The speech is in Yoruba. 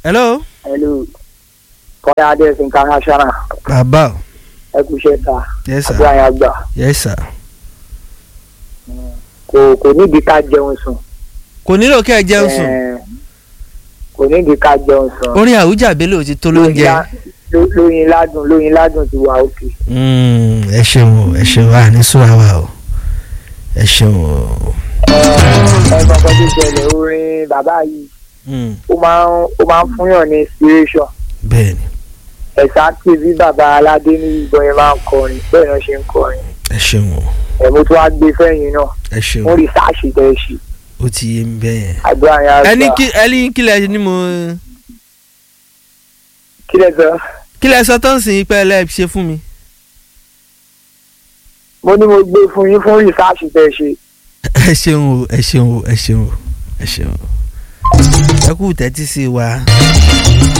hello. hello kọ́lá adé international bàbá o ẹ kú iṣẹ́ ta yes sir àdúrà yẹn gbà yes sir. kò kò nídìí ká jẹun sùn kò nílò kẹ́ ẹ jẹun sùn Eh, kò nídìí ká jẹun sùn orin àwùjá bello ti tó lóúnjẹ. Ló- lóyin ládùn lóyin ládùn ti wà òkè Mm, ẹ ṣeun o ẹ ṣeun wa ní sùúrà wa o ẹ ṣeun o. ẹ mọ nǹkan tó ṣẹlẹ̀ orin bàbá yìí Mm, ó máa ń ó máa ń fúnyàn ní inspiration bẹ́ẹ̀ni ẹ̀sà tí bí bàbá aládé ní ìbọn yẹn máa ń kọrin bẹ́ẹ̀ náà ṣe ń kọrin ẹ ṣeun o ẹ̀mú tó wá gbé fẹ́yìn náà ẹ ṣeun wọ́n rí sáàṣì tẹ́ ẹ ṣe ó ti yé mi bẹ́ẹ̀. àdúrà yẹn ẹni gbà kí ẹni kí lẹ ní mo kí lẹ sọ kí lẹ sọ tó ń sìn pé ẹ lẹ ṣe fún mi. mo ní mo gbé fún yín fún rìsáàṣì tẹ́ ẹ ṣe ẹ ṣeun o ẹ ṣeun o ẹ ṣeun o ẹ ṣeun o ẹ kú tẹ́tí sí wa